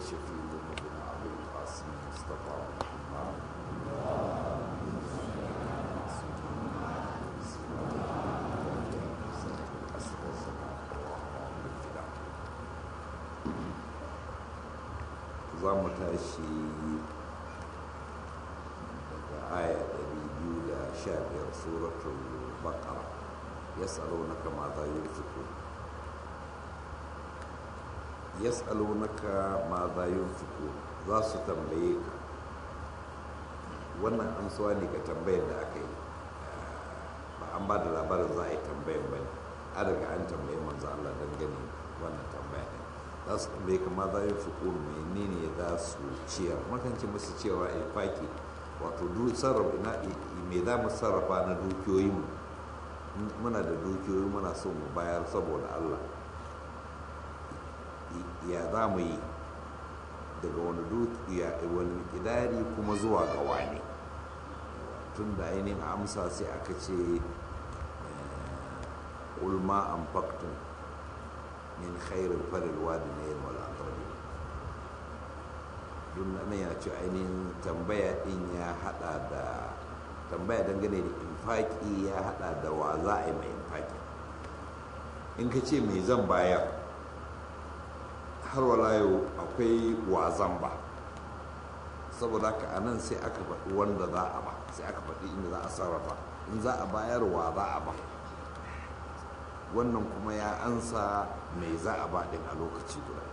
وشفيع ذنوبنا أبي القاسم مصطفى محمد za mu tashi daga aya 215 suratul baqara yas'alunaka ma za yunfiqun yas'alunaka ma za yunfiqun za su tambaye ka wannan amsuwa ne ga tambayar da aka yi ba an ba da labarin za a yi tambayar ba ne an riga an tambaye manzo Allah dangane wannan tambaya ne za su tambaye ka ma za yunfiqun menene za su ciyar makanci musu cewa infaki wato sarrafa ina me za mu sarrafa na dukiyoyinmu muna da dukiyoyi muna so mu bayar saboda Allah ya za mu yi daga wani dukiya wani idari kuma zuwa ga wani tun da ainihin amsa sai aka ce ulma an faktun min khairin farin wadi na yin wal'adarbi don nan ya ce ainihin tambaya din ya hada da tambaya dangane da infaki ya hada da wa za a yi mai infaki in ka ce mai zan bayar har wala yau akwai wazan ba saboda haka a nan sai aka faɗi wanda za a ba sai aka faɗi inda za a sarrafa in za a bayar wa za a ba wannan kuma ya ansa mai za a ba ɗin a lokaci guda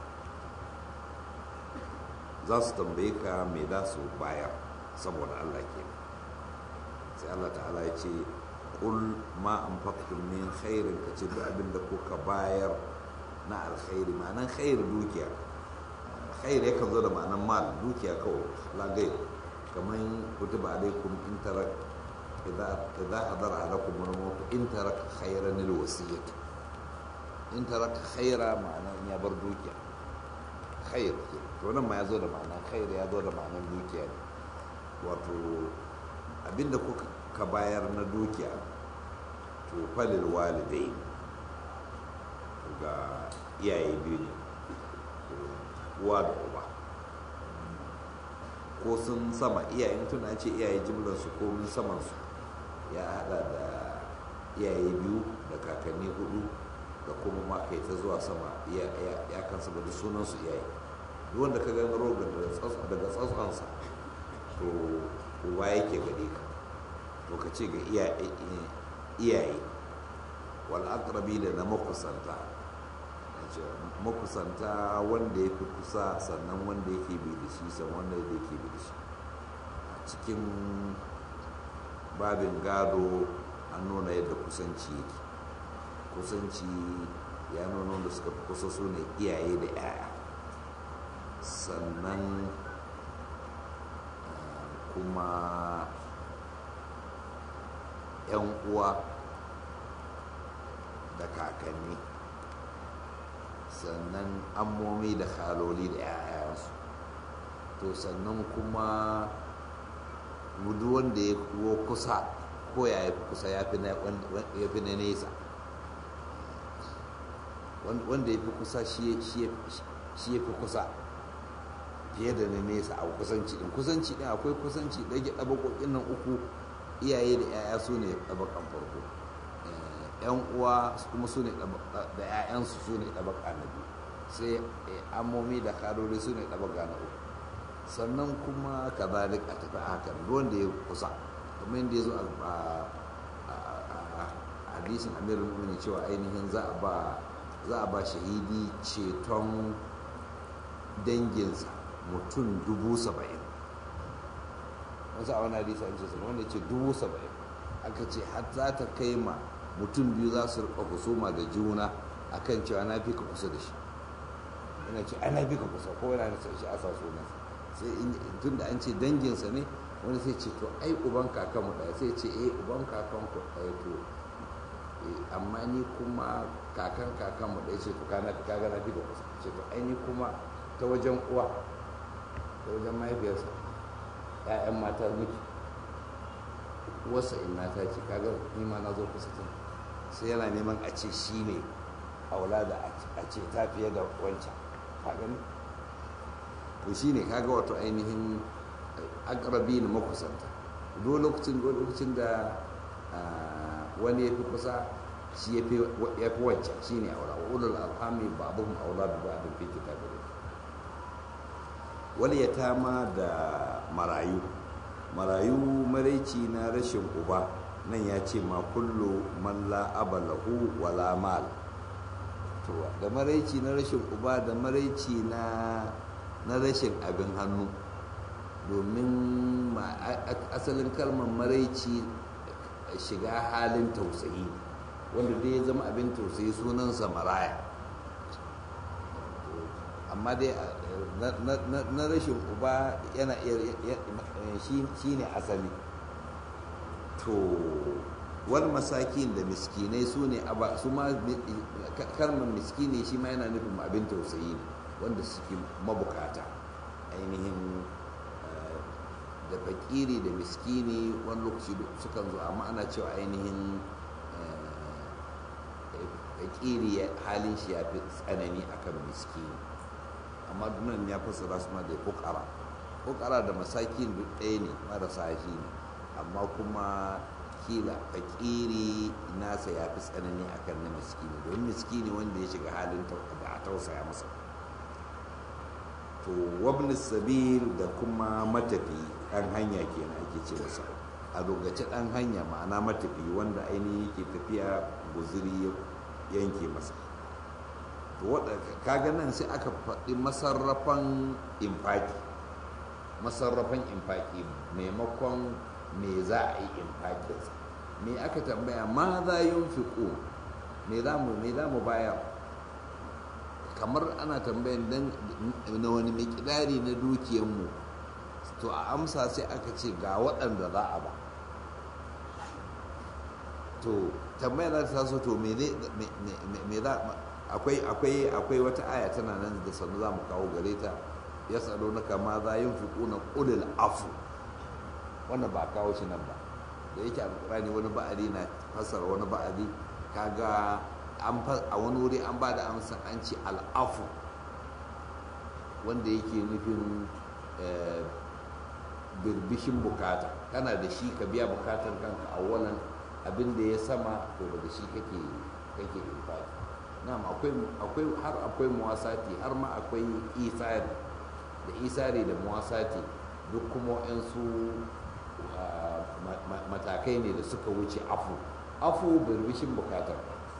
za su tambaye ka mai za su bayar saboda allah ke sai allah ta'ala ya ce ƙul ma an faktun min khairin ka ce duk abin da kuka bayar na alkhairi ma'anan khair dukiya khair ya kan zo da ma'anan mal dukiya kawai lagai kamar kutuba alaikum in tarak idza hadara alaikum al-maut in tarak khairan al-wasiyyah in tarak khaira ma'anan ya bar dukiya khair to nan ma ya zo da ma'anan khair ya zo da ma'anan dukiya ne wato abinda kuka ka bayar na dukiya to falil walidai ga iyaye biyu ne uwa da uba ko sun sama iyayen tuna ce iyaye jimlarsu ko min samansu ya hada da iyaye biyu da kakanni hudu da kuma ma kai ta zuwa sama ya kansa da sunansu iyaye duk wanda ka gani rogan daga tsatsonsa to uba yake gare ka to ka ce ga iyaye wal aqrabi da na makusanta makusanta wanda ya fi kusa sannan wanda yake bi da shi sannan wanda yake bi da shi a cikin babin gado an nuna yadda kusanci yake kusanci ya nuna wanda suka fi kusa su ne iyaye da 'ya'ya sannan kuma 'yan uwa da kakanni sannan ammomi da haloli da 'ya'yansu to sannan kuma duk wanda ya kuwa kusa ko ya yi kusa ya fi na nesa wanda ya fi kusa shi ya fi kusa fiye da na nesa a kusanci din kusanci din akwai kusanci ɗage ɗabakokin nan uku iyaye da 'ya'ya su ne ɗabakan farko yan uwa kuma su ne da 'ya'yansu su ne ɗabaka na biyu sai amomi da karori su ne ɗabaka na uku sannan kuma ka zalik a tafi haka wanda ya kusa kamar yadda ya zo a hadisin amirin mummuni cewa ainihin za a ba shahidi ceton danginsa mutum dubu saba'in wasu a wani hadisi an ce wanda ce dubu saba'in aka ce har za ta kai ma mutum biyu za su rika husuma da juna akan cewa na fi ka kusa da shi yana ce ana fi ka kusa ko yana nasa shi a sa sunansa sai tun da an ce danginsa ne wani sai ce to ai uban kakan mu ɗaya sai ce eh uban kakan ku ɗaya to amma ni kuma kakan kakan mu ɗaya ce to kana fi kaga na fi ka kusa ce to ai ni kuma ta wajen uwa ta wajen mahaifiyarsa ƴaƴan mata miki wasa ina ta ce kaga ni ma na zo kusa tun sai yana neman a ce shi ne aula da a ce ta fiye da wancan ka gani to shine kaga wato ainihin akrabi na makusanta duk lokacin lokacin da wani ya fi kusa shi ya fi wancan shi ne aura ulul alhami ba'dhum aula bi ba'd fi kitabillah wal yatama da marayu marayu maraici na rashin uba nan ya ce ma kullu man la abalahu wala mal to da maraici na rashin uba da maraici na na rashin abin hannu domin asalin kalmar maraici shiga halin tausayi wanda dai ya zama abin tausayi sunansa maraya amma dai na rashin uba yana shi ne asali to wal masakin da miskinai su ne su ma kalmar miskini shi ma yana nufin abin tausayi ne wanda suke mabukata ainihin da fakiri da miskini wani lokaci sukan zo amma ana cewa ainihin fakiri halin shi ya fi tsanani akan miskini amma nan ya fassara su ma da fukara fukara da masakin duk ɗaya ne marasa shi ne amma kuma kila fakiri nasa ya fi tsanani akan na miskini domin miskini wanda ya shiga halin da a tausaya masa to wabni sabil da kuma matafi ɗan hanya kenan ake ce masa a dogace ɗan hanya ma'ana matafi wanda ainihin yake tafiya guziri yanke masa to kaga nan sai aka faɗi masarrafan infaki masarrafan infaki maimakon me za a yi infakinsa me aka tambaya ma za yin fiƙo me za mu bayar kamar ana tambayan dan na wani mikidari na dukiyanmu to a amsa sai aka ce ga waɗanda za a ba to tambaya za ta taso to me za akwai akwai akwai wata aya tana nan da sanu za mu kawo gare ta ya tsaro na kama za yin fiƙuna ƙulil afu wannan ba kawo shi nan ba da yake alƙurani wani ba'adi na fassara wani ba'adi kaga a wani wuri an ba da amsa an ce al'afu wanda yake nufin birbishin bukata kana da shi ka biya bukatar kanka a wannan abin da ya sama to daga shi kake kake infaki na'am akwai akwai har akwai muwasati har ma akwai isari da isari da muwasati duk kuma su matakai ne da suka wuce afu afu birbishin bukatar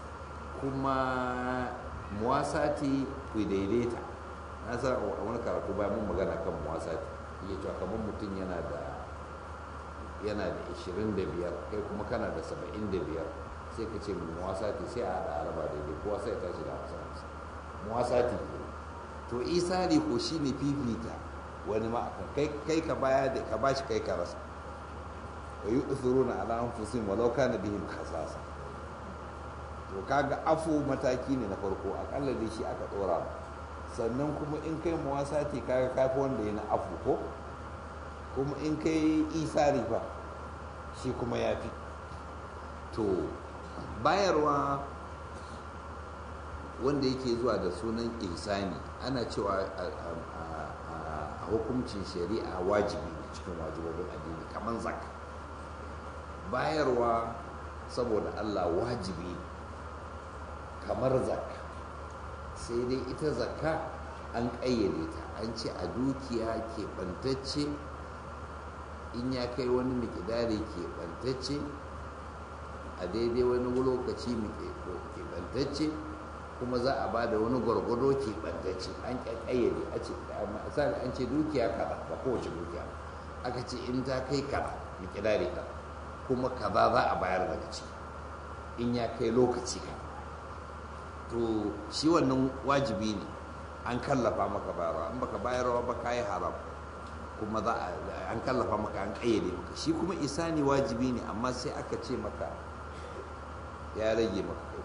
kuma muwasati ku daidaita na san a wani karatu bayan mun magana kan muwasati iya cewa kamar mutum yana da yana da 25 kai kuma kana da 75 sai ka ce muwasati sai a haɗa araba daidai kowa sai ta tashi da hamsin hamsin muwasati to isari ko shi ne fifita wani ma kai kai ka baya da ka bashi kai ka rasa wa yi usuruna ala anfusihim walau kana bihim khasasa to kaga afu mataki ne na farko akalla dai shi aka dora sannan kuma in kai muwasati kaga kafi wanda ya na afu ko kuma in kai isari fa shi kuma ya fi to bayarwa wanda yake zuwa da sunan ihsani ana cewa a hukuncin shari'a wajibi ne cikin wajibobin addini kamar zakka bayarwa saboda allah wajibi kamar zakka sai dai ita zakka an ƙayyade ta an ce a dukiya keɓantacce in ya kai wani mikidari keɓantacce a daidai wani lokaci keɓantacce kuma za a ba da wani gwargwado keɓantacce an ƙayyade a ce misali an ce dukiya kaza ba kowace dukiya aka ce in ta kai kaza mikidari kaza kuma kaza za a bayar daga ciki in ya kai lokaci kaza to shi wannan wajibi ne an kallafa maka bayarwa an baka bayarwa ba ka yi haram kuma za a an kallafa maka an kayyade maka shi kuma isani wajibi ne amma sai aka ce maka ya rage maka kai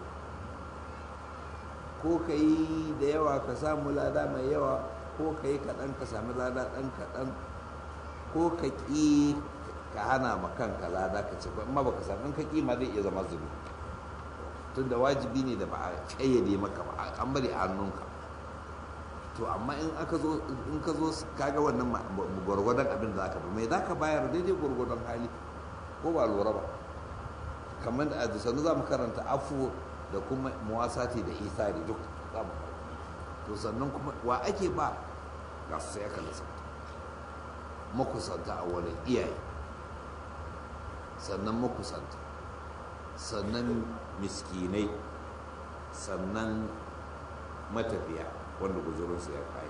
ko ka yi da yawa ka samu lada mai yawa ko ka yi kaɗan ka sami lada ɗan kaɗan ko ka ƙi ka hana ma kanka lada ka ce amma baka sami in ka ƙi ma zai iya zama zubi tun da wajibi ne da ba a kayyade maka ba an bari a hannunka to amma in aka zo in ka zo kaga wannan gwargwadon abin da zaka bi mai zaka bayar daidai gwargwadon hali ko ba lura ba kamar da a sannu za mu karanta afu da kuma muwasati da isari duk za mu to sannan kuma wa ake ba ga su sai aka lissafta makusanta a wani iyaye sannan makusanta sannan miskinai sannan matafiya wanda guzurinsu ya kai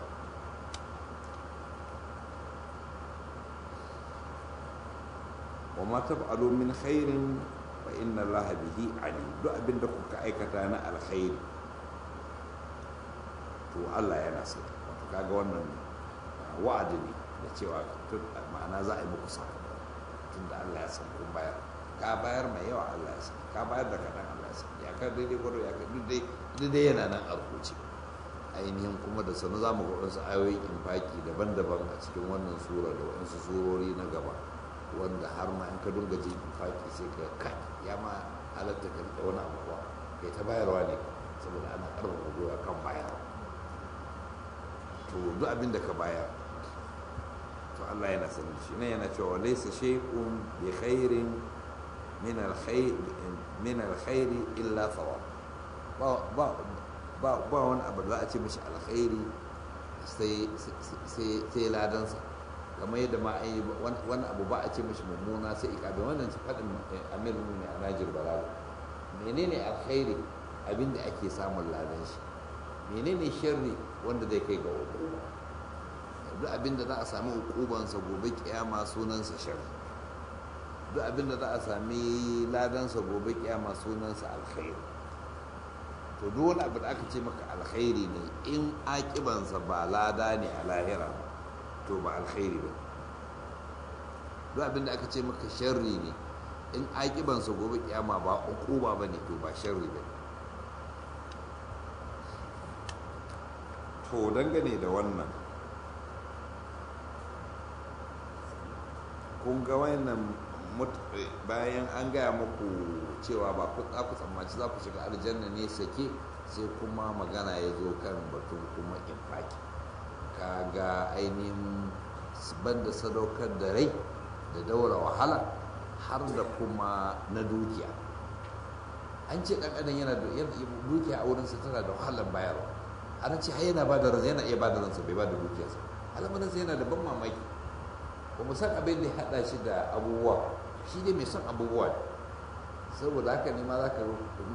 wa ma taf'alu min khairin fa inna allaha bihi alim duk abin da kuka aikata na alkhairi to Allah yana sani wato kaga wannan wa'adi ne da cewa ma'ana za a yi muku sakamako tunda Allah ya san kun bayar ka bayar mai yawa Allah ya san ka bayar da kaɗan Allah ya san ya ka daidai gwado ya ka duk dai yana nan a rubuce ainihin kuma da sanu za mu ga wasu ayoyin infaki daban-daban a cikin wannan sura da waɗansu surori na gaba wanda har ma in ka dunga jin infaki sai ka kai ya ma halatta ka riƙe wani abu kuwa kai ta bayarwa ne saboda ana ƙarfafa gwiwa kan bayarwa to duk abin da ka bayar to Allah yana sanin shi ne yana cewa laysa shay'un bi khairin min al-khair min al-khair illa thawab ba ba ba ba wani abu da za a ce mishi alkhairi sai sai sai ladansa kamar yadda ma ai wani abu ba a ce mishi mummuna sai ikabe wannan ci fadin amir ne a Najir Balalo menene alkhairi abinda ake samun ladan shi menene sharri wanda zai kai ga hukuma duk abinda za a sami hukubansa gobe kiyama sunansa sharri duk abinda za a sami ladansa gobe kiyama sunansa alkhairi to duk wani abu da aka ce maka alkhairi ne in akibansa ba lada ne a lahira ba to ba alkhairi ba duk abinda aka ce maka sharri ne in akibansa gobe kiyama ba hukuma ba ne to ba sharri ba to dangane da wannan kun ga wannan bayan an gaya muku cewa ba ku za ku tsammaci za ku shiga aljanna ne sake sai kuma magana ya zo kan batun kuma infaki kaga ainihin banda sadaukar da rai da daura wahala har da kuma na dukiya an ce ɗan adam yana da dukiya a wurinsa tana da wahalar bayarwa ana ce har yana ba da ransa yana iya ba da ransa bai ba da dukiyarsa al'amuransa yana da ban mamaki ba mu san abin da ya haɗa shi da abubuwa shi ne mai son abubuwa ne saboda haka ne ma za ka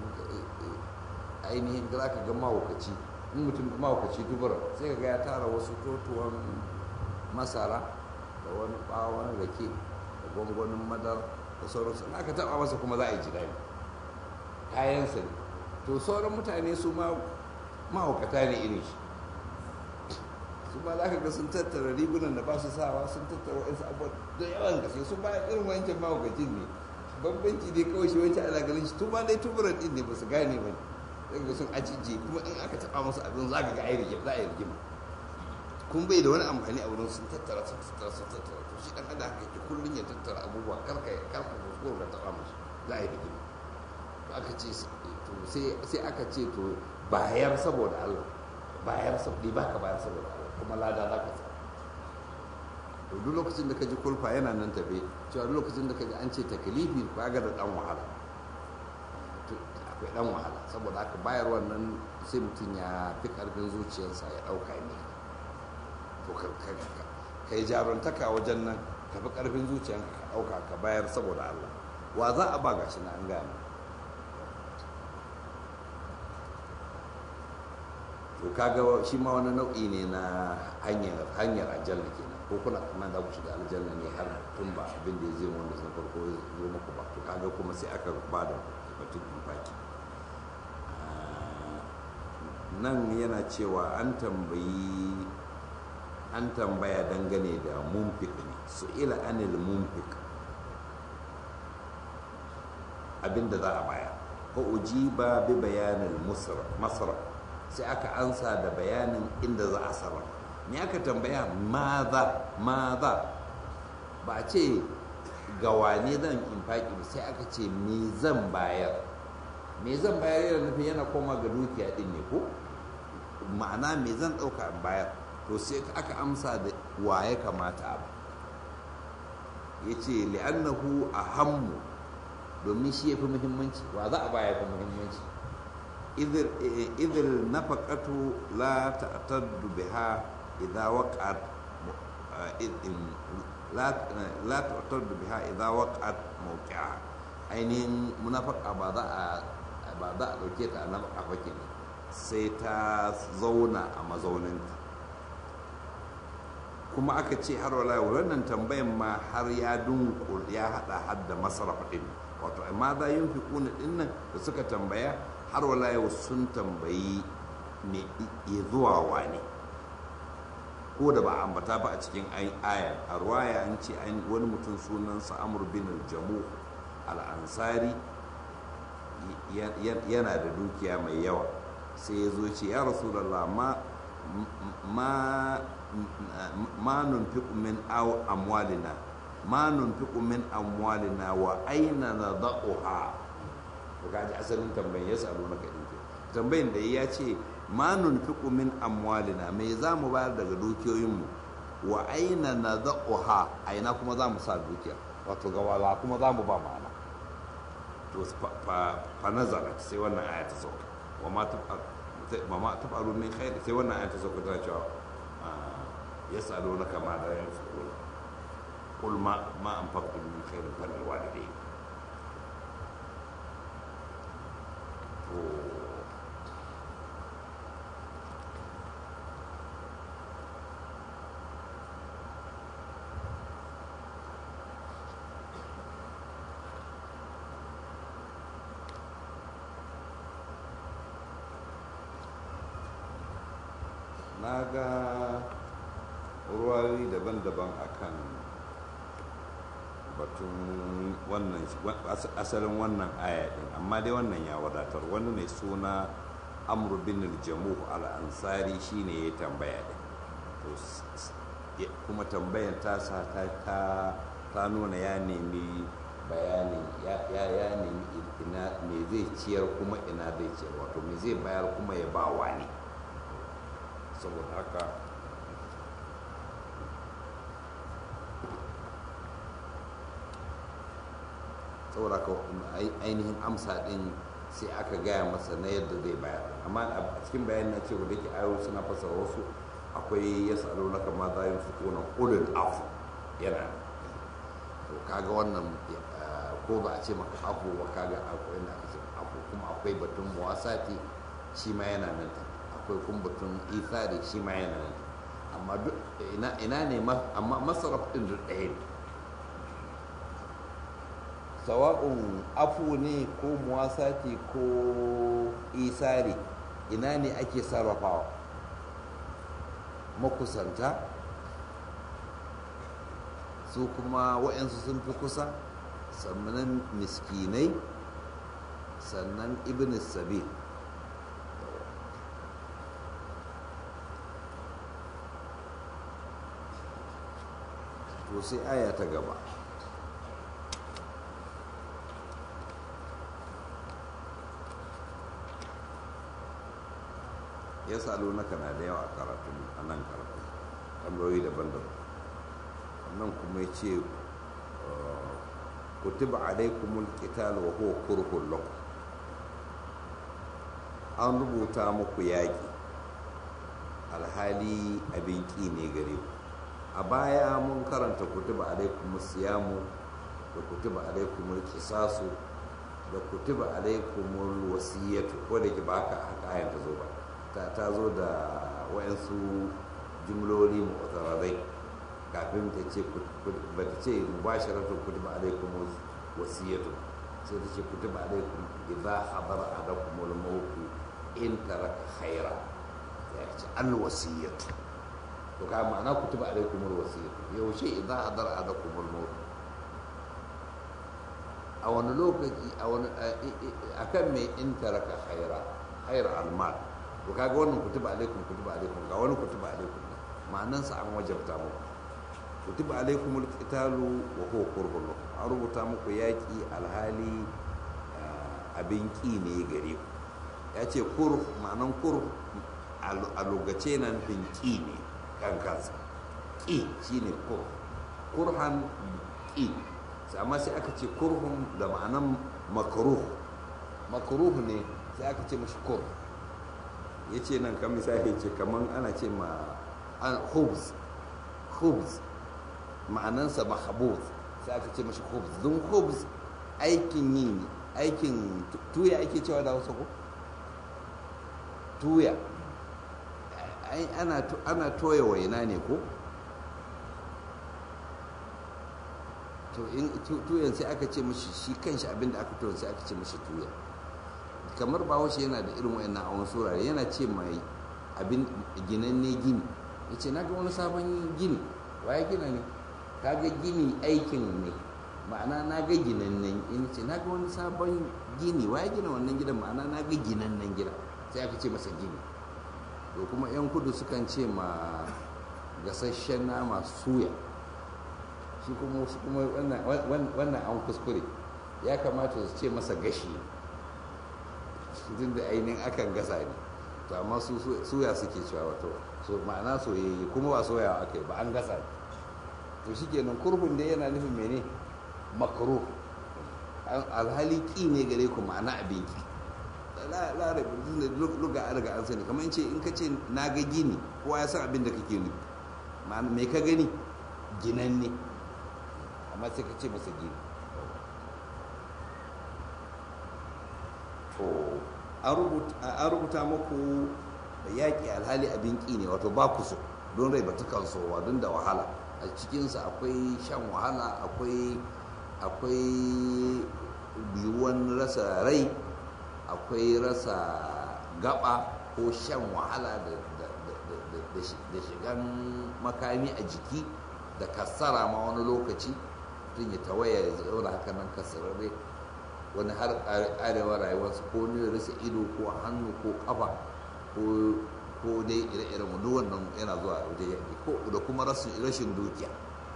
ainihin za ka ga mahaukaci in mutum mahaukaci dubura sai ka ga ya tara wasu totuwan masara da wani ɓawon rake da gwangwanin madar da sauransu in aka taɓa masa kuma za a yi ji daɗi kayansa ne to sauran mutane su ma mahaukata ne irin shi su ba za ka ga sun tattara rigunan da ba su sawa sun tattara wa'insu abubuwa da yawan gaske su ba irin wancan mahaukacin ne bambanci ne kawai shi wancan ana ganin shi tun ba dai tuburan din ne ba su gane ba ne zai ga sun ajiye kuma in aka taɓa musu abin za ka ga ai rigima za a yi rigima kun bai da wani amfani a wurin sun tattara sun tattara sun tattara to shi dan adam haka yake kullum ya tattara abubuwa karka karka kuskure ka taɓa musu za a yi rigima to aka ce to sai aka ce to bayar saboda Allah bayar saboda ba ka bayar saboda Allah kuma lada za ka samu to duk lokacin da ka ji kulfa yana nan tafe cewa duk lokacin da ka ji an ce takalifi ba ga da dan wahala akwai dan wahala saboda haka bayar wannan sai mutum ya fi karfin zuciyarsa ya dauka ne to ka yi jaruntaka wajen nan ka fi karfin zuciyarka ka dauka ka bayar saboda Allah wa za a ba gashi na an gane to kaga shi ma wani nau'i ne na hanyar hanyar aljanna kenan ko kuna tsammanin za ku shiga aljanna ne har tun ba abin da ya zai wanda sun farko ya zo muku ba to kaga kuma sai aka ba da batun infaki nan yana cewa an tambayi an tambaya dangane da mumfik ne su ila anil mumfik abinda za a baya ko ujiba bi bayanin masara sai aka ansa da bayanin inda za a sarrafa me aka tambaya maza maza ba a ce ga wane zan infaki ba sai aka ce me zan bayar me zan bayar yana nufin yana koma ga dukiya din ne ko ma'ana me zan ɗauka in bayar to sai aka amsa da wa ya kamata ba ya ce li'annahu a hammu domin shi ya fi muhimmanci wa za a baya fi muhimmanci idil nafaqatu la ta'taddu biha idza waqa'at la ta'taddu biha idza waqa'at mawqi'a ainihin munafaka ba za a ba za a dauke ta a nafaka ba kenan sai ta zauna a mazauninta kuma aka ce har wala wannan tambayan ma har ya dunkul ya hada hadda masaraf din wato amma za yin fi kuna din nan da suka tambaya har wala yau sun tambayi ne ya zuwa wane ko da ba ambata ba a cikin aya a ruwaya an ce wani mutum sunansa amur bin jamu al-ansari yana da dukiya mai yawa sai ya zo ce ya rasulallah ma ma ma nunfiqu min aw amwalina ma nunfiqu min amwalina wa aina nadha'uha to kaji asalin tambayin ya salo na kadin tambayin da ya ce ma nunfiqu min amwalina me za mu bayar daga dukiyoyinmu wa aina nadha'uha aina kuma za mu sa dukiya wato ga wala kuma za mu ba ma'ana to fa nazarat sai wannan aya ta sauka wa ma ma tafaru min khair sai wannan aya ta sauka tana cewa يسألونك ماذا ينفقون قل ما ما أنفقتم من خير فللوالدين na ga ruwayoyi daban-daban akan batun wannan asalin wannan aya din amma dai wannan ya wadatar wani mai suna amr bin jamu al-ansari shine ya tambaya din to kuma tambayan ta sa ta ta nuna ya nemi bayani ya ya nemi ina me zai ciyar kuma ina zai ciyar wato me zai bayar kuma ya ba wani saboda haka saboda ka ainihin amsa din sai aka gaya masa na yadda zai bayar amma a cikin bayan na cewa da ke ayo suna fasara wasu akwai ya salo na kama za yin su kona ulul afu yana to kaga wannan ko ba a ce maka afu ba kaga akwai na aka afu kuma akwai batun muwasati shi ma yana nan akwai kuma batun ithari shi ma yana nan amma ina ne amma masaraf din duk ɗaya ne sawa'un afu ne ko muwasati ko isari ina ne ake sarrafawa makusanta su kuma wa'yansu sun fi kusa sannan miskinai sannan ibn sabil to sai aya ta gaba ya salo na kana da yawa a karatu a nan karatu tambayoyi daban-daban wannan kuma ya ce kutiba alaikumul qital wa huwa kurhun lakum an rubuta muku yaƙi alhali abin ƙi ne gare ku a baya mun karanta kutiba alaikumus siyamu da kutiba alaikumul kisasu da kutiba alaikumul wasiyatu ko da ke baka haka ayan ta zo ba ta zo da wayansu jimloli mu'tararai kafin ta ce ba ta ce mubasharatu kutiba alaikum wasiyatu sai ta ce kutiba alaikum idza hadara adakum al maut in taraka khaira ya ce al wasiyatu to ka ma'ana kutiba alaikum al wasiyatu yaushe idza hadara adakum al maut a wani lokaci a wani akan mai in taraka khaira khaira al mal to kaga wannan kutuba alaikum kutuba alaikum ga wani kutuba alaikum ma'anan sa an wajabta muku kutuba alaikum alqitalu wa huwa qurbun lakum an rubuta muku yaki alhali abin ki ne gare ku ya ce kur ma'anan kur a lokace na nufin ƙi ne kan kansa ƙi shine kur kurhan ƙi amma sai aka ce kurhun da ma'anan makaruh makaruh ne sai aka ce mashi kur ya ce nan kan misali ce kamar ana ce ma hubs hubs ma'anansa mahabuz sai aka ce mashi hubs don hubs aikin yi ne aikin tuya ake cewa da wasu ko tuya ana toya waina ne ko to in tuyan sai aka ce mashi shi kanshi abinda aka toya sai aka ce mashi tuya kamar bahaushe yana da irin wayannan a wani surare yana ce mai abin ginanne gini ya ce na ga wani sabon gini ya gina ne ka ga gini aikin ne ma'ana na ga ginannen in ce na ga wani sabon gini ya gina wannan gidan ma'ana na ga ginannen gida sai aka ce masa gini to kuma yan kudu sukan ce ma gasasshen nama suya shi kuma su kuma wannan an kuskure ya kamata su ce masa gashi tun da ainihin akan gasa ne to amma su suya suke cewa wato so ma'ana soyayye kuma ba soyawa aka yi ba an gasa ne to shi kenan kurhun da yana nufin mene makaro alhali ki ne gare ku ma'ana abin ki larabi da luga an riga an sani kamar in ce in ka ce na ga gini kowa ya san abin da kake nufi ma'ana mai ka gani ginan ne amma sai ka ce masa gini to an rubuta muku yaƙi alhali abin ƙi ne wato ba ku so don rai ba ta kan sowa don da wahala a cikinsa akwai shan wahala akwai akwai biyuwan rasa rai akwai rasa gaba ko shan wahala da shigan makami a jiki da kassara ma wani lokaci tun ya tawaya ya zauna haka nan kasararre wani har arewa rayuwarsa ko ne rasa ido ko hannu ko kafa ko dai ire-iren duk wannan yana zuwa waje yaƙi ko da kuma rashin dukiya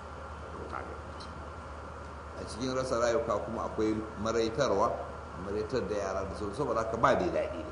a cikin rasa rayuka kuma akwai maraitarwa maraitar da yara da sauran saboda haka ba da daɗi ne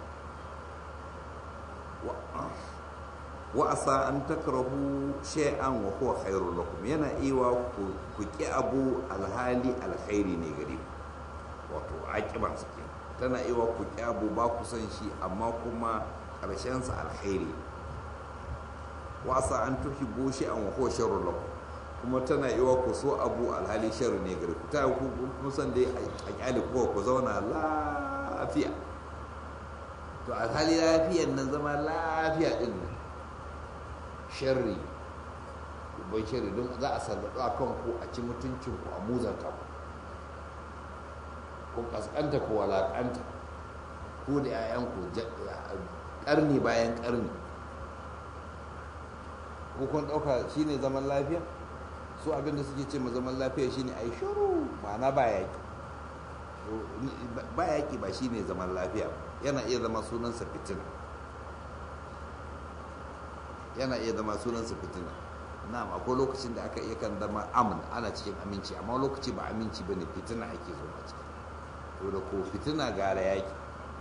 wa asa an takrahu shay'an wa huwa khairul lakum yana iwa ku ki abu alhali alkhairi ne gare ku wato aƙiban su ke tana iwa ku kyabu ba ku san shi amma kuma ƙarshensa alkhairi wasa an tuhi goshi an wako sharru lakum kuma tana iwa ku so abu alhali sharri ne gare ku ta ku musan dai a kyale kuwa ku zauna lafiya to alhali lafiyan nan zama lafiya din nan sharri bai sharri don za a sallatu a kanku a ci mutuncinku a muzanta ku ko kaskanta ko walakanta ko da 'ya'yanku karni bayan karni ko kun ɗauka shine zaman lafiya su abinda suke ce ma zaman lafiya shine a yi shuru ma'ana ba yaƙi ba yaƙi ba shine zaman lafiya yana iya zama sunansa fitina yana iya zama sunansa fitina na akwai lokacin da aka iya kan zama amin ana cikin aminci amma lokaci ba aminci ba ne fitina ake zo a ciki to da ko fitina gara yaki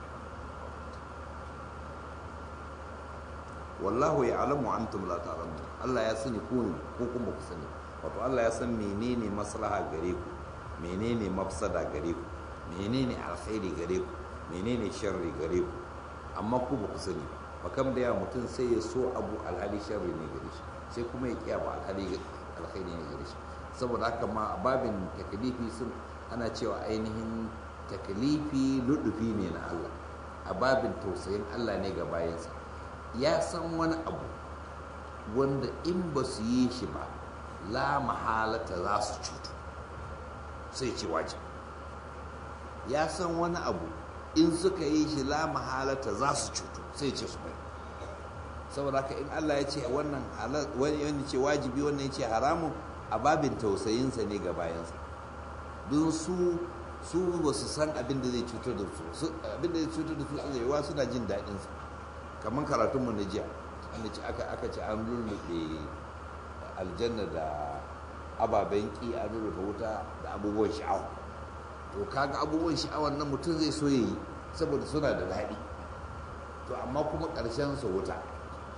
wallahu ya alamu antum la ta'lamun Allah ya sani ku ne ko kuma ku sani wato Allah ya san menene maslaha gare ku menene mafsada gare ku menene alkhairi gare ku menene sharri gare ku amma ku ba ku sani ba kam da ya mutum sai ya so abu alhali sharri ne gare shi sai kuma ya kiya ba alhali alkhairi ne gare shi saboda haka ma babin taklifi sun ana cewa ainihin taklifi ludufi ne na Allah a babin tausayin Allah ne ga bayansa ya san wani abu wanda in ba su yi shi ba la mahalata za su cutu sai ce wajibi ya san wani abu in suka yi shi la mahalata za su cutu sai ce su bai saboda haka in Allah ya ce wannan wani ce wajibi wannan ya ce haramun a babin tausayinsa ne ga bayansa don su su ba su san abin da zai cutar da su abin da zai cutar da su zai yawa suna jin daɗin sa kamar karatunmu na jiya wanda ce aka aka ce an lullube aljanna da ababen ki an lullube wuta da abubuwan sha'awa to kaga abubuwan sha'awar nan mutum zai so yi saboda suna da daɗi to amma kuma ƙarshen su wuta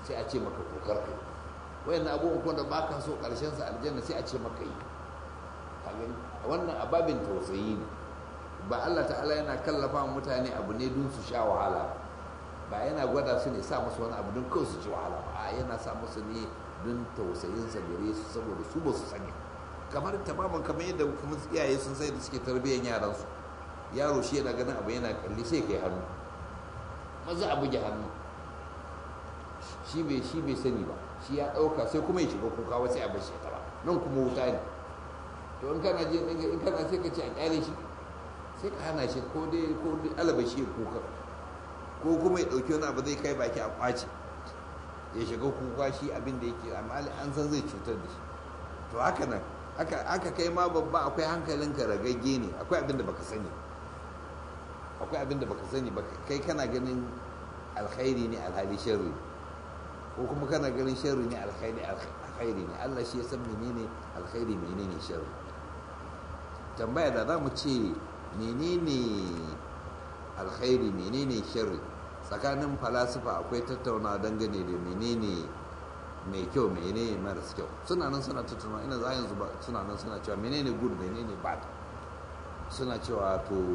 sai a ce maka kokar kai wayan abubuwan kuma da baka so karshen sa aljanna sai a ce maka yi wannan ababin tausayi ne ba Allah ta'ala yana kallafa mutane abu ne don su sha wahala ba yana gwada su ne sa musu wani abu don kawai su ci wahala ba a yana sa musu ne don tausayin sa gare su saboda su ba su sani kamar tamaman kamar yadda kuma iyaye sun sai da suke tarbiyyar yaran su yaro shi yana ganin abu yana kalli sai kai hannu maza a buge hannu shi bai shi bai sani ba shi ya dauka sai kuma ya shiga kuka wasu a bar shi ta ba nan kuma wuta ne to in kana je in kana sai ka ce a kyale shi sai ka hana shi ko dai ko dai alaba shi kuka ko kuma ya dauki wani abu zai kai baki a kwace ya shiga kuka shi abin da yake amma an san zai cutar da shi to haka nan aka kai ma babba akwai hankalinka ragagge ne akwai abin da baka sani akwai abin da baka sani ba kai kana ganin alkhairi ne alhali sharri ko kuma kana ganin sharri ne alkhairi alkhairi ne Allah shi ya san menene alkhairi menene sharri tambaya da za mu ce menene alkhairi menene sharri tsakanin falasifa akwai tattaunawa dangane da menene mai kyau menene maras kyau suna nan suna tattauna ina za yanzu ba suna nan suna cewa menene good menene bad suna cewa to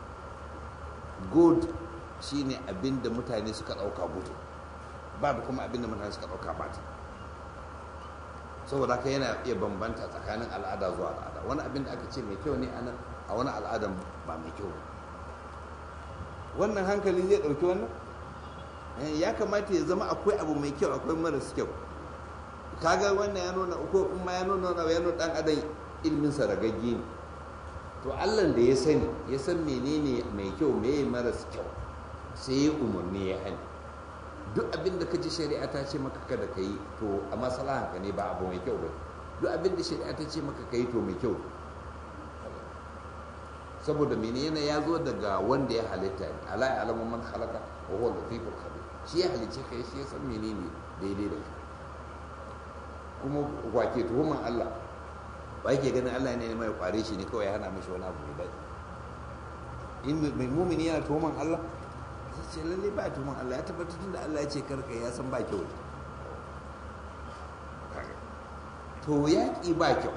good shine abin da mutane suka dauka good bad kuma abin da mutane suka dauka bad saboda haka yana iya bambanta tsakanin al'ada zuwa al'ada wani abin da aka ce mai kyau ne a wani al'adan ba mai kyau wannan hankali zai dauki wannan ya kamata ya zama akwai abu mai kyau akwai maras kyau kaga wannan ya nuna ko in ma ya nuna ya nuna dan adam ilmin sa ragagge ne to Allah da ya sani ya san menene mai kyau meye maras kyau sai ya umarni ya hani duk abin da kaji shari'a ta ce maka kada ka yi to a maslahan ka ne ba abu mai kyau ba duk abin da shari'a ta ce maka ka yi to mai kyau saboda menene ya zo daga wanda ya halitta ne ala ya alamu man halaka wa huwa latiful khabir shi ya halice ka shi ya san menene daidai da kai kuma wake tuhuman Allah ba yake ganin Allah ne mai kware shi ne kawai ya hana mishi wani abu mai daɗi in mai mumini yana tuhuman Allah sai ce lalle ba tuhuman Allah ya tabbatar da Allah ya ce karka ya san ba kyau to yaƙi ba kyau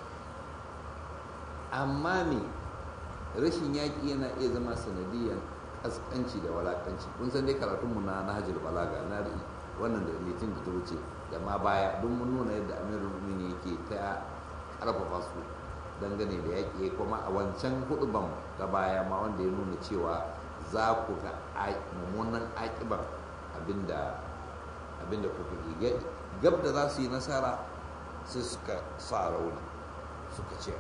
amma me rashin yaƙi yana iya zama sanadiyyar ƙasƙanci da walaƙanci kun san dai karatunmu na nahajul balaga na wannan da litin da ta wuce da ma baya don mun nuna yadda amirul mu'minin yake ta ƙarfafa su dangane da yaƙi kuma a wancan huduban ta baya ma wanda ya nuna cewa za ku ga mummunan aƙibar abinda abinda kuka yi gab da za su yi nasara sai suka sa rauni suka ce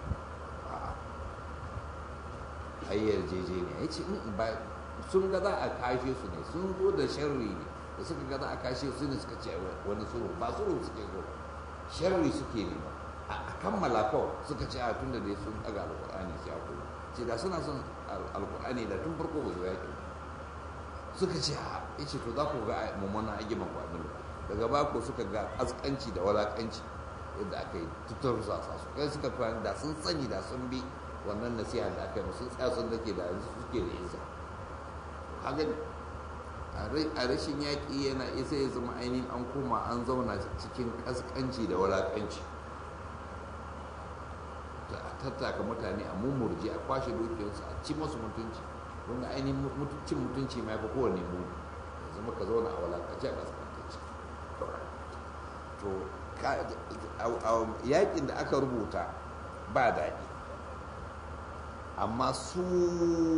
ayyar jeje ne ya ce ba sun ga za a kashe su ne sun zo da sharri ne da suka ga za a kashe su ne suka ce wani suru ba suru suke zo sharri suke ne ba a kammala kawai suka ce a tun da dai sun daga alkur'ani sai a kuma ce da suna son alkur'ani da tun farko ba su yaƙi suka ce a ya ce to za ku ga mummunan agiman ku abin daga bako suka ga askanci da walakanci yadda aka yi tuttar su su kai suka fahimta da sun sani da sun bi wannan nasiha da aka yi musu tsaya sun dake da yanzu suke da isa kaga a rashin yaƙi yana isa ya zama ainihin an koma an zauna cikin ƙasƙanci da walaƙanci a tattaka mutane a mummurji a kwashe dukiyarsu a ci masu mutunci wanda ainihin cin mutunci ma fi kowane mu ya zama ka zauna a walaƙanci a ƙasƙanci to yaƙin da aka rubuta ba daɗi amma su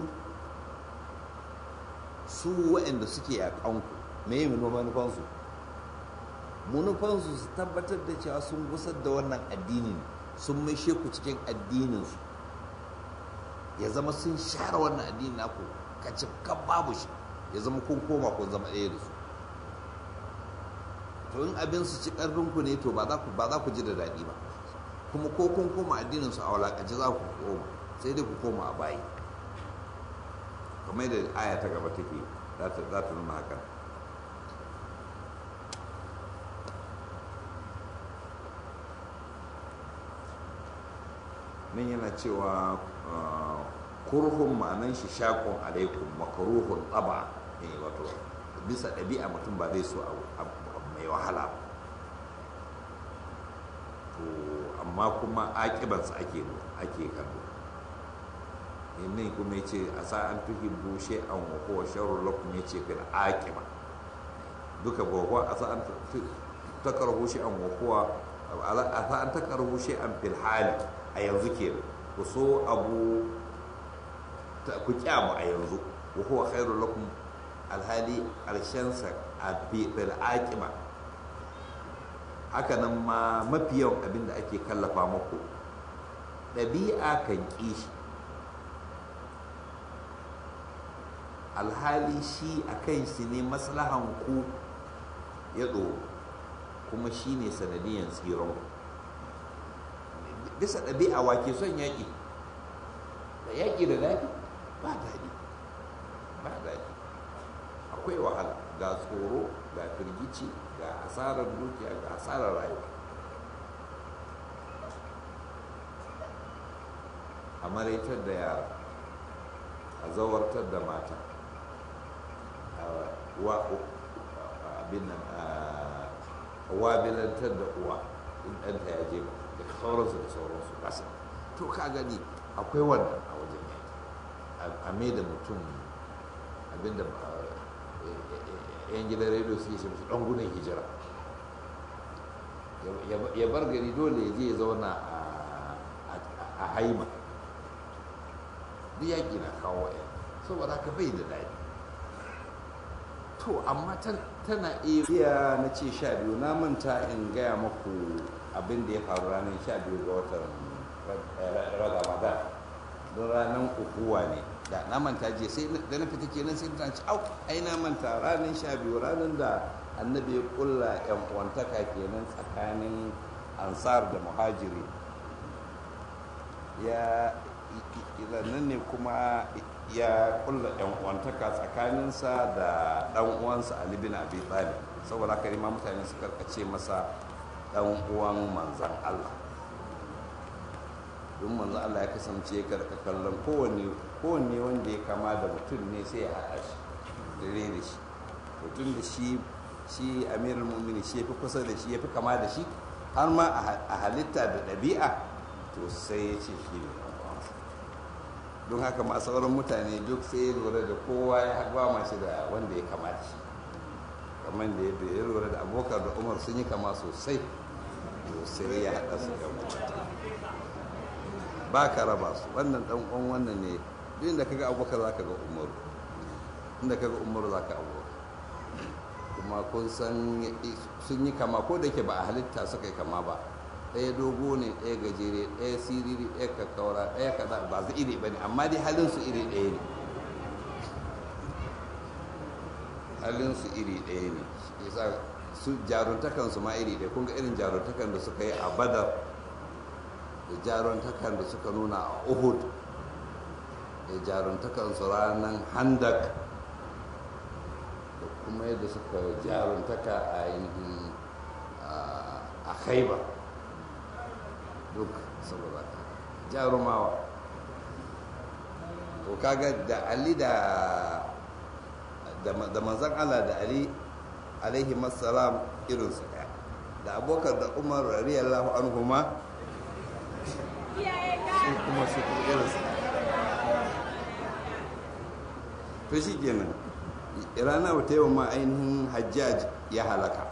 su waɗanda suke yaƙanku me yi manufansu manufansu su tabbatar da cewa sun gusar da wannan addinin sun maishe ku cikin addininsu ya zama sun share wannan addinin naku kacin kan babu shi ya zama kun koma kun zama ɗaya da su to in abin su ci ƙarfinku ne to ba za ku ji da daɗi ba kuma ko kun koma addininsu a walaƙaci za ku koma sai dai ku koma a bayi kamar da aya ta gaba take za ta nuna hakan nan yana cewa kurhun ma'anan shi shakon alaikum makaruhun tsaba ne wato bisa ɗabi'a mutum ba zai so mai wahala to amma kuma aƙibarsa ake ake kallo yannin kuma ya ce a sa'an tuhibbu shay'an wa huwa sharrun lakum ya ce fil aqiba duka ba huwa a sa'an takarhu shay'an wa huwa a sa'an takarhu shay'an fil hali a yanzu kenan ku so abu ku kyamu a yanzu wa huwa khairul lakum alhali ƙarshensa a bil aqiba haka nan ma mafi yawan abin da ake kallafa muku ɗabi'a kan ƙi shi alhali shi a kan shi ne maslahan ku ya ɗoro kuma shi ne sanadiyan tsiron bisa ɗabi'a wake son yaƙi da yaƙi da daɗi ba daɗi ba daɗi akwai wahala ga tsoro ga firgici ga asarar dukiya ga asarar rayuwa a maraitar da yara a zawartar da mata abin nan a wabilantar da uwa in ɗanta ya je da sauransu da sauransu kasa to ka gani akwai wannan a wajen yaki a mai da mutum abinda yan gidan rediyo suke ce musu ɗan gudun hijira ya bar gari dole ya je ya zauna a haima duk yaƙi na kawo ya saboda haka bai da daɗi to amma tana iya na ce sha biyu na manta in gaya maku abin da ya faru ranar sha biyu ga watan ramadan don ranar ukuwa ne da na manta je sai da na fita kenan sai ta ce au ai na manta ranar sha biyu ranar da annabi ya kulla yan uwantaka kenan tsakanin ansar da muhajiri ya nan ne kuma ya kulla yan uwantaka tsakaninsa da dan uwansa Ali bin Abi Talib saboda haka ma mutane suka kace masa dan uwan manzan Allah don manzan Allah ya kasance karka kallon kowanne kowanne wanda ya kama da mutum ne sai ya haɗa shi dare da shi mutum da shi shi amirul mumini shi ya fi kusa da shi ya fi kama da shi har ma a halitta da ɗabi'a to sai ya ce shi ne don haka ma sauran mutane duk sai ya lura da kowa ya haɗuwa mashi da wanda ya kama da shi kamar da yadda ya lura da abokan da umar sun yi kama sosai to sai ya haɗa su da ba ka raba su wannan ɗan uwan wannan ne duk inda kaga abokan za ka ga umaru inda kaga umaru za ka abokan kuma kun san sun yi kama ko da ke ba a halitta suka yi kama ba ɗaya dogo ne ɗaya gajere ɗaya siriri ɗaya kakkaura ɗaya kaza ba su iri ba ne amma dai halin su iri ɗaya ne halin su iri ɗaya ne yasa su jaruntakan su ma iri ɗaya kun ga irin jaruntakan da suka yi a badar da jaruntakan da suka nuna a uhud da jaruntakan su ranar handak da kuma yadda suka jaruntaka a ainihin a khaibar duk saboda jarumawa to kaga da ali da da manzan Allah da ali alaihi masalam irinsu daya da abokan da umar radiyallahu anhu ma su kuma su irinsu to shi kenan rana wata yawan ma ainihin hajjaj ya halaka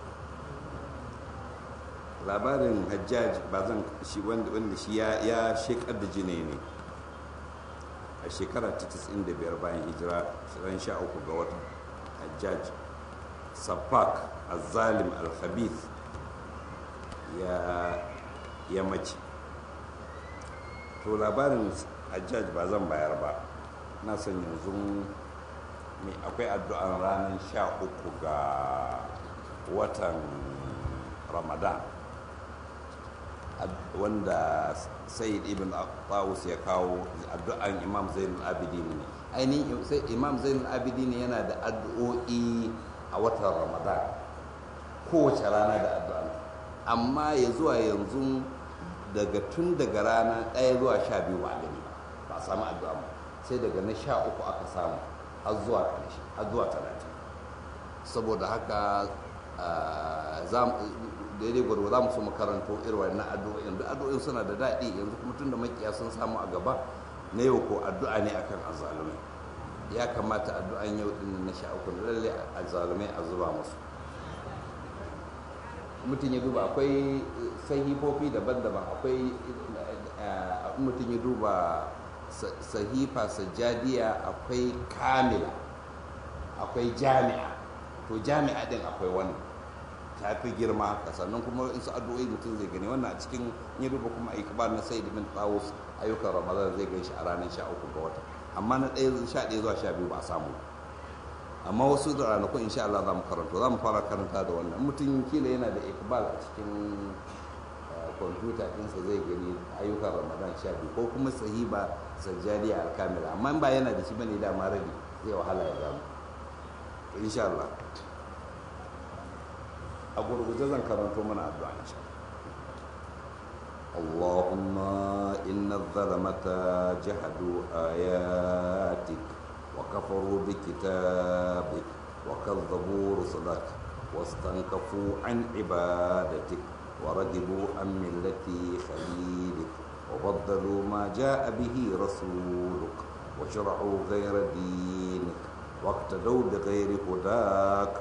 labarin hajjaj ba zan shi wanda shi ya shekar da jini ne a shekara ta 95 bayan hijira ran sha uku ga watan hajjaj safak azalim al-khabith ya mace to labarin hajjaj ba zan bayar ba na son yanzu akwai addu'an ranar sha uku ga watan ramadan wanda sayyid ibn tawus ya kawo addu'an imam zainul abidin ne ainihin sai imam zainul abidin yana da addu'o'i a watan ramadan kowace rana da addu'an amma ya zuwa yanzu daga tun daga rana ɗaya zuwa sha biyu ba gani ba a samu addu'a ba sai daga na sha uku aka samu har zuwa ƙarshe har zuwa talatin saboda haka daidai gwarwa za mu so makaranto irin wannan addu'o'in da addu'o'in suna da daɗi yanzu kuma tun da makiya sun samu a gaba na yau ko addu'a ne akan azalumai ya kamata addu'an yau din na sha uku lalle azalumai a zuba musu mutum ya duba akwai sahifofi daban-daban akwai mutum ya duba sahifa sajadiya akwai kamila akwai jami'a to jami'a din akwai wani ta fi girma haka sannan kuma in su addu'o'i mutum zai gani wannan a cikin ya duba kuma ikbar na sayyid bin tawus ayyukan ramadan zai gan shi a ranar sha uku ga wata amma na ɗaya sha ɗaya zuwa sha biyu ba a samu amma wasu da ranakun insha Allah za mu karanta za mu fara karanta da wannan mutum kila yana da ikbal a cikin kwamfuta ɗinsa zai gani ayyukan ramadan sha biyu ko kuma sahiba sajjadiya alkamila amma ba yana da shi bane dama rabi zai wahala ya gano insha Allah a gurguje zan karanto mana addu'a insha اللهم إن الظلمة جحدوا آياتك وكفروا بكتابك وكذبوا رسلك واستنكفوا عن عبادتك ورغبوا عن ملة خليلك وبدلوا ما جاء به رسولك وشرعوا غير دينك واقتدوا بغير هداك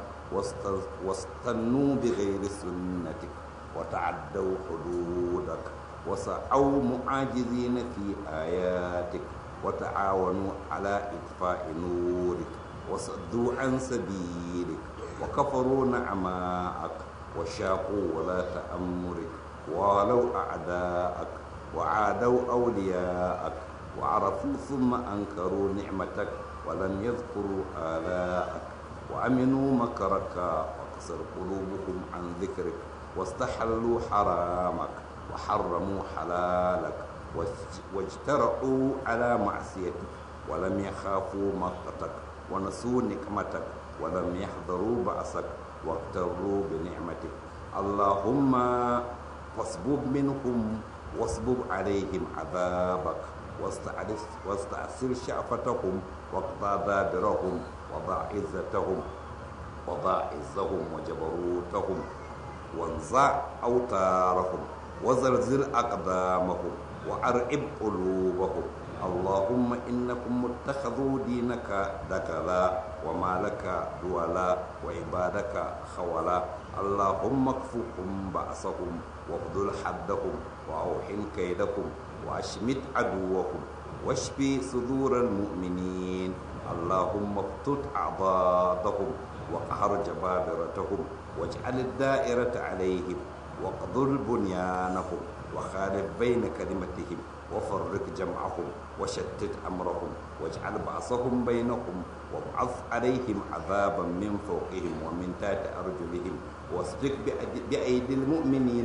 واستنوا بغير سنتك وتعدوا حدودك وسعوا معاجزين في آياتك وتعاونوا على إطفاء نورك وصدوا عن سبيلك وكفروا نعماءك وشاقوا ولاة أمرك والوا أعداءك وعادوا أولياءك وعرفوا ثم أنكروا نعمتك ولم يذكروا آلاءك وأمنوا مكرك وقصر قلوبهم عن ذكرك واستحلوا حرامك وحرموا حلالك واجترأوا على معصيتك ولم يخافوا مقتك ونسوا نقمتك ولم يحضروا بأسك واغتروا بنعمتك اللهم فاصبب منهم واصبب عليهم عذابك واستأثر شعفتهم واقضى دابرهم وضع عزتهم وضع عزهم وجبروتهم وانزع أوتارهم وزلزل أقدامهم وأرعب قلوبهم اللهم إنكم اتخذوا دينك دكلا وما لك دولا وعبادك خولا اللهم اكفهم بأسهم واخذل حدهم وأوحن كيدهم وأشمت عدوهم واشفي صدور المؤمنين اللهم افتت أعضادهم وقهر جبابرتهم واجعل الدائرة عليهم واقضل بنيانهم وخالف بين كلمتهم وفرق جمعهم وشتت أمرهم واجعل بعصهم بينهم وابعث عليهم عذابا من فوقهم ومن تحت أرجلهم واسبق بأيدي المؤمنين